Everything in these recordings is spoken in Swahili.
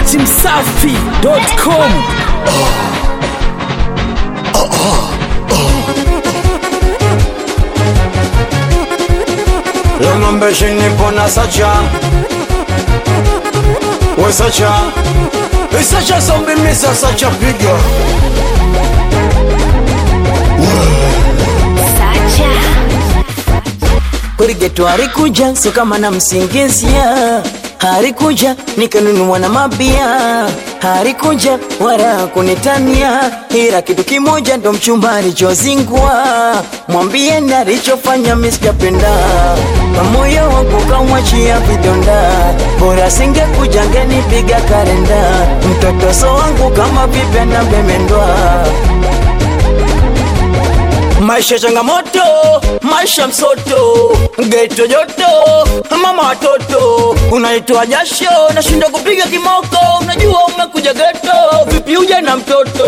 datimsafi.com L'homme chini pona sacha We sacha We sacha sombi misa sacha piga Kurigeto harikuja so kama na msingizia harikuja nikanunua na mabia harikuja wala kunitania ila kitu kimoja ndo mchumba alichozingua mwambie na alichofanya misijapenda na moyo wangu kamwachia vidonda bora singekuja ngenipiga karenda mtoto so wangu kama vipe na bemendwa Maisha changamoto, maisha msoto, geto joto, mama watoto, unaitoa jasho, nashinda kupiga kimoko, unajua umekuja geto, vipi uje na mtoto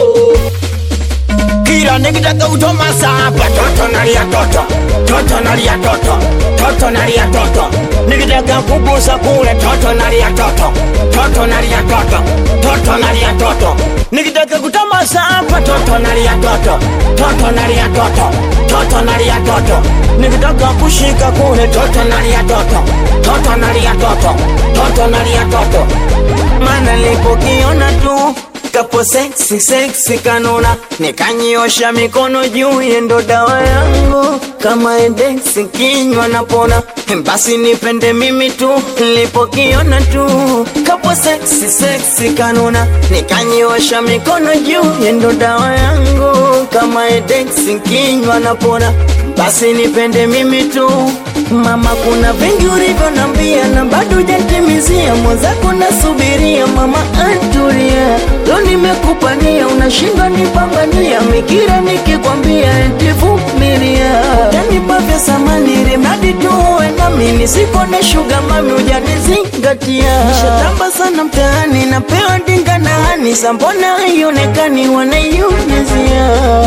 kila nikitaka utoma sapa toto nalia toto toto nalia toto toto nalia toto nikitaka kubusa kule toto nalia toto toto nalia toto toto nalia toto nikitaka kutoma sapa toto nalia toto toto nalia toto toto nalia toto nikitaka kushika kule toto nalia toto toto nalia toto toto nalia toto maana nilipokiona tu kapo seksi seksi kanona nikanyiosha mikono juu yendo dawa yangu kama edeksi kinywa napona basi nipende mimi tu nilipokiona tu kapo seksi seksi kanona nikanyiosha mikono juu yendo dawa yangu kama edeksi kinywa napona basi nipende mimi tu mama kuna vingi ulivyonambia na bado hujatimizia mwenzako nasubiria mama atulia leo nimekupania unashindwa nipambania mikira nikikwambia eti vumilia utanipa vya samani ili mradi tu uwe nami nisikone shuga mami ujanizingatia nishatamba sana mtaani napewa dinga na hani sambona haionekani wanaiumizia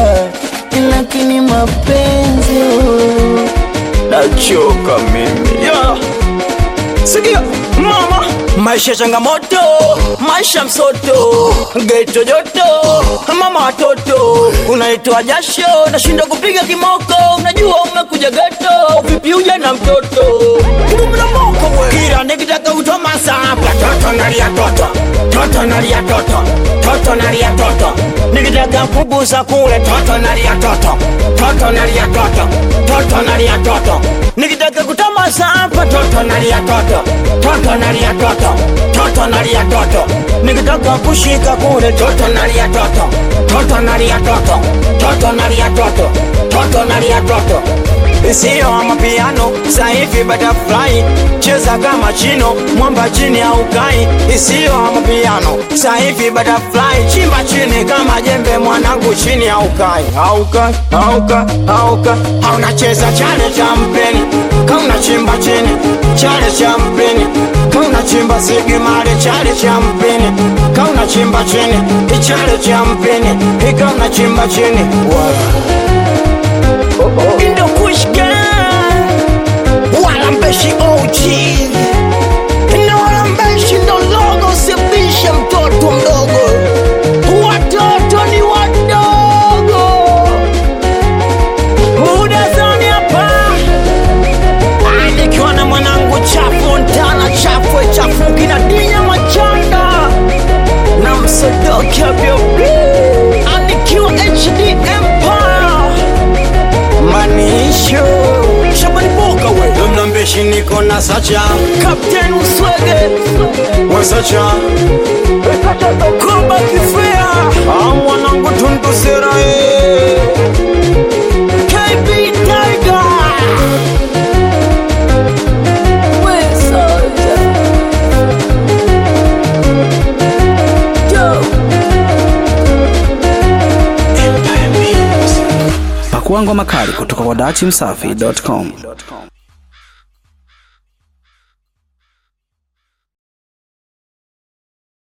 lakini mapenzi oh. Nachoka mimi yeah. Sikia mama, maisha changamoto, maisha msoto, geto joto, mama watoto, unaitoa jasho, nashinda kupiga kimoko, unajua umekuja geto, vipi uje na mtoto Ngumi na moko we, kila nikitaka utoma sapa, toto nalia toto, toto nalia toto, toto nalia toto, nikitaka kubusa kule, toto nalia toto, toto nalia toto, toto nalia toto, nikitaka kutoma sapa, toto nalia toto, toto nalia toto, toto nalia toto, nikitaka kushika kule, toto nalia toto, toto nalia toto, toto nalia toto, toto nalia toto Sio mapiano saivi butterfly cheza kama chino mwamba chini au kai isiyo mapiano saivi butterfly chimba chini kama jembe mwanangu chini au kai auka auka auka haunacheza chale cha mpeni kauna chimba chini chale cha mpeni kauna chimba sigimale chale cha mpeni kauna chimba chini ichale cha mpeni ikauna chimba chini wow. Indo kushka Wala mbeshi OG Na wala mbeshi ndo logo Sibisha mtoto mdogo Watoto ni wadogo Muda zoni hapa Ah, Nikiwa na mwanangu chafu Ntana chafu chafu Kina dinya machanga Na msodoki abiobi Anikiwa HD Empire manisho shabani boka we Mlambeshi niko na sacha kapten uswege We sacha kuba kifea Ah, mwanangu tundu serae KB Tiger we soja Joe Pakua ngoma kali kutoka kwa datimsafi.com.